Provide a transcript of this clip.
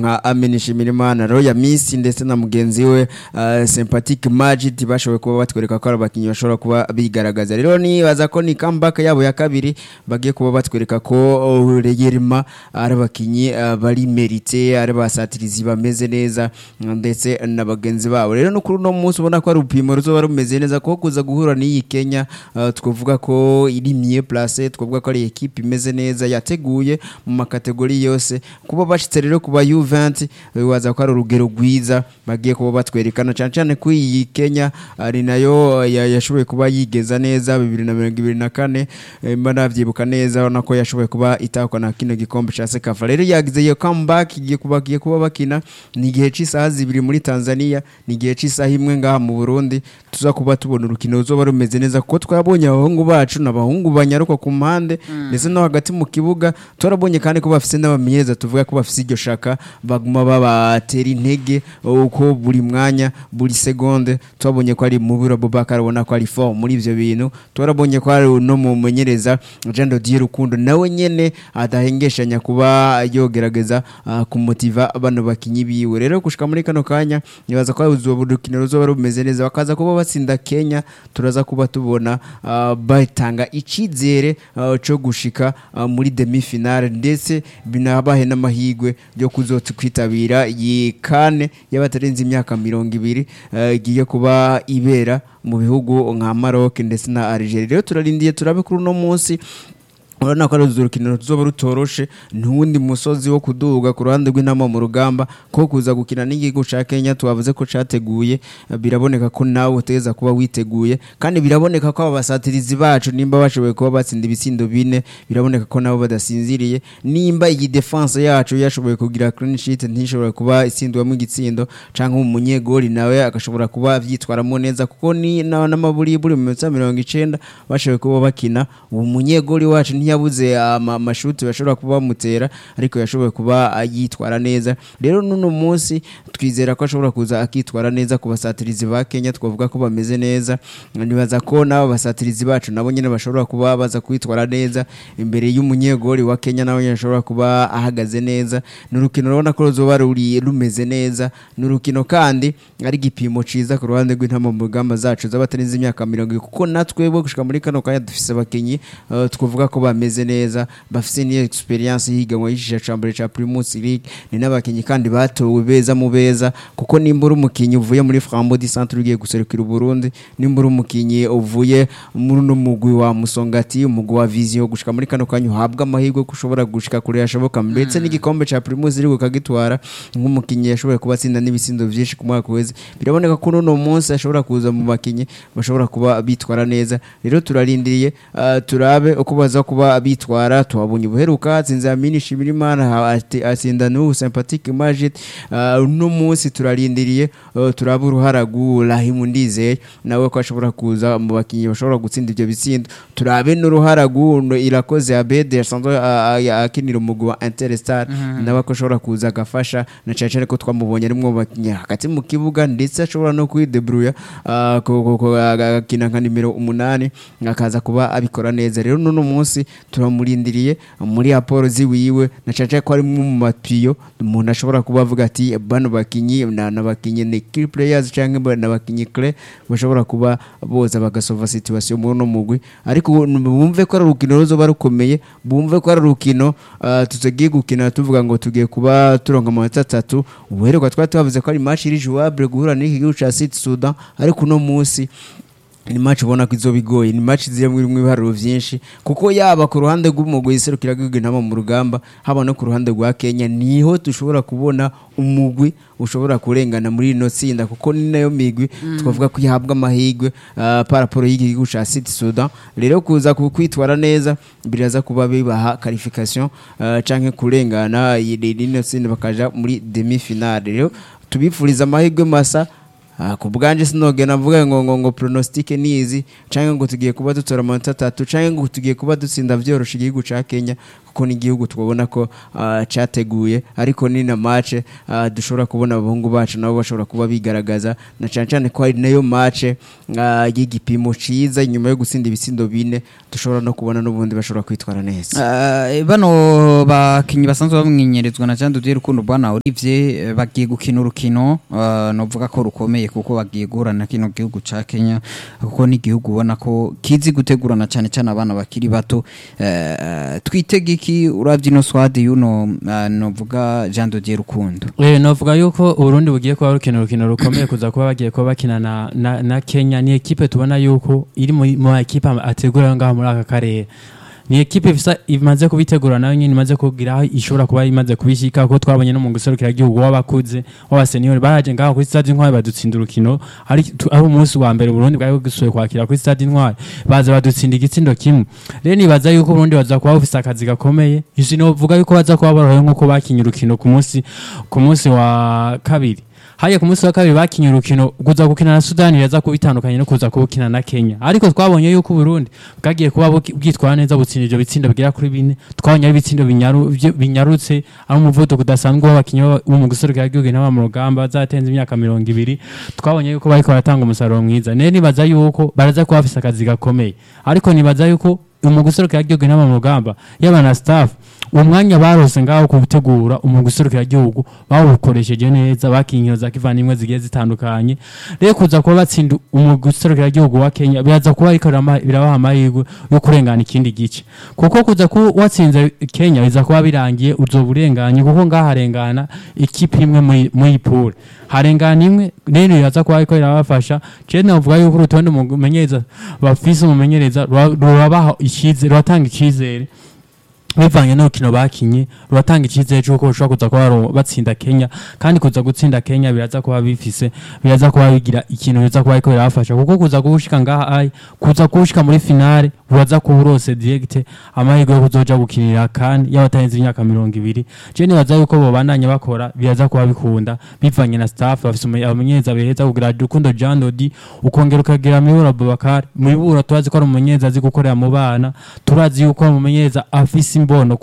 nka Amen Shimirimana Roya Miss ndetse na mugenzi we uh, Sympathetic Majid bashoboye kuba batwereka ko ari abakinnyi bashobora kuba bigaragaza rero nibaza ko ni comeback yabo ya kabiri bagiye kuba batwereka ko uh, Reyerima ari abakinnyi uh, bari merite ari basatirizi bameze neza ndetse na bagenzi babo rero no kuri uno munsi ubona ko ari upimo ruzoba rumeze neza ko kuza guhura n'iyi Kenya uh, twavuga ko iri mieux place twavuga ko ari equipe imeze neza yateguye mu makategori yose kuba bashitse rero ku ba U20 bibaza ko ari urugero rwiza bagiye kuba batwerekana cyane cyane ko iyi Kenya ari nayo ya- yashoboye kuba yigeza neza 2024 eh, mba navyibuka neza urabona ko yashoboye kuba itakwa na kino gikombe ca Sekafa rero yagize iyo comeback igiye kuba bagiye kuba bakina ni igihe c'isaha zibiri muri Tanzania ni igihe c'isaha imwe ngaha mu Burundi tuza kuba tubona urukino ruzoba rumeze neza kuko twabonye abahungu bacu n'abahungu banyaruka ku mpande ndetse no hagati mu kibuga turabonye kandi ko bafise n'abamenyereza tuvuga ko bafise iryo shaka baguma babatera intege uko buri mwanya buri segonde twabonye ko ari mubiro Bobakar abona ko ari fort muri ivyo bintu turabonye ko ari no mu menyereza Jean de Dieu Rukundo nawe nyene adahengeshanya kuba yogerageza ah, kumutiva bano bakinyi biwe rero gushika muri kano kanya nibaza ko uzoba urukino ruzoba rumeze neza bakaza kuba batsinda Kenya turaza kuba tubona ah, batanga icizere ah, co gushika ah, muri demi finale ndetse binabahe n'amahigwe yo kuzotsa kwitabira iyi kane y'abatarenze imyaka mirongo ibiri eh, igiye kuba ibera mu bihugu nka Maroc ndetse na Algeria rero turarindiye turabe kuri uno munsi urabona ko ari urukino ruzoba rutoroshe ntuwundi musozi wo kuduga ku ruhande rw'intama mu rugamba ko kuza gukina n'igihugu ca Kenya tubavuze ko categuye eh, biraboneka ko nawe uteza kuba witeguye kandi biraboneka ko aba basatirizi bacu nimba bashoboye kuba batsinda ibitsindo bine biraboneka ko nabo badasinziriye nimba iyi defense yacu yashoboye kugira clean sheet ntishobora kuba itsindwamo igitsindo canke umunyegoli nawe agashobora kuba vyitwaramo neza kuko ni na- n'amaburiburi mu minota mirongo icenda bashoboye kuba bakina uwo munyegoli wacu ntiyabuze ama- amashuti bashobora kuba bamutera ariko yashoboye kuba ah, yitwara neza rero n'uno munsi twizera ko ashobora kuza akitwara neza ku basatirizi ba Kenya twavuga ko bameze neza nibaza ko n'abo basatirizi bacu nabo nyene bashobora kuba baza kwitwara neza imbere y'umunyegoli wa Kenya nawe nyene ashobora kuba ahagaze neza ni urukino urabona ko ruzoba ruri rumeze neza ni urukino kandi ari igipimo ciza ku ruhande rw'intama mu rugamba zacu z'abatarenze imyaka mirongo ibiri kuko natwe bo gushika muri kano kanya dufise abakinyi eh, twavuga ko bameze neza bafise n'iyo experience y'ihiganwa y'ishisha ca mbere ca Primus League ni n'abakinyi kandi batowe beza mu beza kuko nimba uri umukinyi uvuye muri Frambo di Centre ugiye guserukira Burundi nimba uri umukinyi uvuye muri no mugwi wa Musongati umugwi wa Vision gushika muri kano kanya uhabwa amahirwe ko ushobora gushika kure yashoboka ndetse n'igikombe ca Primus League ukagitwara nk'umukinyi yashoboye kuba atsinda n'ibisindo vyinshi ku mwaka weze biraboneka ko n'uno munsi ashobora kuza mu bakinyi bashobora kuba bitwara neza rero turarindiriye ah, turabe uko baza kuba bitwara tuhabonye ubuheruka atsinze Amini Shimirimana ha- ati- atsinda n'ubu Sympathetic Majid Ah, uno munsi turarindiriye ah, turabe uruhara rw'uwo Rahimu Ndizeye nawe ko ashobora kuza mu bakinyi bashobora gutsinda ivyo bitsindo turabe n'uruhara rw'uno Irakoze Abede yasanzwe ah, ah, akinira umugwi wa Interstar nawe ko ashobora kuza agafasha na cyane cyane ko twamubonye arimwo mu bakinyi hagati mu kibuga ndetse ashobora no kwidebruya ah, ko- ko- ko- agakina nka nimero umunani akaza kuba abikora neza rero n'uno munsi turamurindiriye muri raporo ziwiwe na cyane cyane ko ari mu mapiyo umuntu ashobora kuba avuga ati bano bakinyi na nabakinyi ni key players cyangwa nabakinyi clé bashobora kuba boza bagasova situation muri no mugwi ariko bumve ko ari urukino ruzoba rukomeye bumve ko ari urukino ah, tutagiye gukina tuvuga ngo tugiye kuba turonka amanota atatu ubuheruka twari tubavuze ko ari match iri jouable guhura n'iki gihugu ca Sud Sudan ariko uno munsi ni match ubona ko izoba igoye ni match zirimo irimo ibiharuro vyinshi kuko yaba ku ruhande rw'umugwi iserukira gihugu intama mu rugamba haba no ku ruhande rwa Kenya niho dushobora kubona umugwi ushobora kurengana muri ino tsinda kuko ni nayo migwi twavuga ko ihabwa amahirwe uh, paraporo y'igihugu ca Sud Sudan rero kuza ku- kwitwara neza biraza kuba bibaha qualification uh, canke kurengana iyi- ino tsinda bakaja muri demi finale rero tubifuriza amahirwe masa Ah, ku bwanje sinogena mvuga ngo ngo ngo pronostic nizi canke ngo tugiye kuba dutora amanota atatu canke ngo tugiye kuba dutsinda vyorosha igihugu ca Kenya kuko n'igihugu twabona ko ah, categuye ariko ni na match ah, dushobora kubona abahungu bacu nabo bashobora kuba bigaragaza na cyane cyane ko ari nayo match ah, y'igipimo ciza nyuma yo gutsinda ibitsindo bine dushobora no kubona n'ubundi bashobora kwitwara neza Eh, bano bakinyi basanzwe bamwinyerezwa na Jean Didier Rukundo bwana Olivier eh, bagiye gukina urukino eh, novuga ko rukomeye kuko bagiye guhura na kino gihugu ca Kenya kuko ni igihugu ubona ko kizi gutegurana cyane cyane abana bakiri bato Eh, eh, twitega iki uravye ino swade yuno eh, novuga Jean Didier Rukundo Eh, novuga yuko uburundi bugiye kuba rukina urukino rukomeye kuza kuba bagiye kuba bakina na, na, na kenya ni ekipe tubona yuko iri mu mu ekipe ategura ngaho muri aka karere ni ekipe ifisa imaze kubitegura nayo nyine imaze kugira aho ishobora kuba imaze kubishyika kuko twabonye no mu guserukira igihugu w'abakuze w'abaseniyori baraje ngaho kuri stade intwari badutsinda urukino ari tu- ari umunsi wa mbere Burundi bwari busuye kwakira kuri stade intwari baza badutsinda igitsindo kimwe rero nibaza yuko Burundi baza kuba bufise akazi gakomeye isi novuga yuko baza kuba borohewe nk'uko bakinye urukino ku munsi ku munsi wa kabiri haya ku munsi wa kabiri bakinye urukino kuza gukina na Sudani yaza kuba itandukanye no kuza kubukina na Kenya ariko twabonye yuko Burundi bwagiye kuba buki- bwitwara neza butsinda ivyo bitsindo bigera kuri bine twabonye ari ibitsindo binyaru- vyo- binyarutse ari umuvuduko udasanzwe w'abakinyi b'aba- bo mu guserukira igihugu n'aba mu rugamba bazatenze imyaka mirongo ibiri twabonye yuko bariko baratanga umusaruro mwiza rero nibaza yuko baraza kuba bafise akazi gakomeye ariko nibaza yuko mu guserukira igihugu n'aba mu rugamba yaba na staff uwo mwanya barose ngaho kubutegura umugwi userukira igihugu bawukoresheje neza bakiye inkino za kivandimwe zigiye zitandukanye rero kuza kuba batsinda umugwi userukira igihugu wa Kenya biraza kuba ariko birama- birabaha amahirwe yo kurengana ikindi gice kuko kuza kuba watsinze Kenya biza kuba birangiye uzoba urenganye kuko ngaho harengana ikipe imwe muri- muri pool harengana imwe rero biraza kuba ariko birabafasha je navuga yuko urutonde umumenyereza bafise umumenyereza rura- rurabaha icyizere ruratanga icyizere bivanye n'urukino bakinye ruratanga icyizere cy'uko bashobora kuza kuba baro- batsinda Kenya kandi kuza gutsinda Kenya biraza kuba bifise biraza kuba bigira ikintu biza kuba ariko birabafasha kuko kuza gushika ngaha ai kuza gushika muri finale uraza kuba urose direct amahirwe yo kuzoja gukinira kandi y'abatarenze imyaka mirongo ibiri je nibaza yuko bobandanya bakora biraza kuba bikunda bivanye na staff bafise umu- abamenyereza beza kugira Rukundo Jean Dodi ukongera ukagira Mibura Abubakar Mibura turazi ko ari umumenyereza azi gukorera mu bana turazi yuko ari umumenyereza afise imbono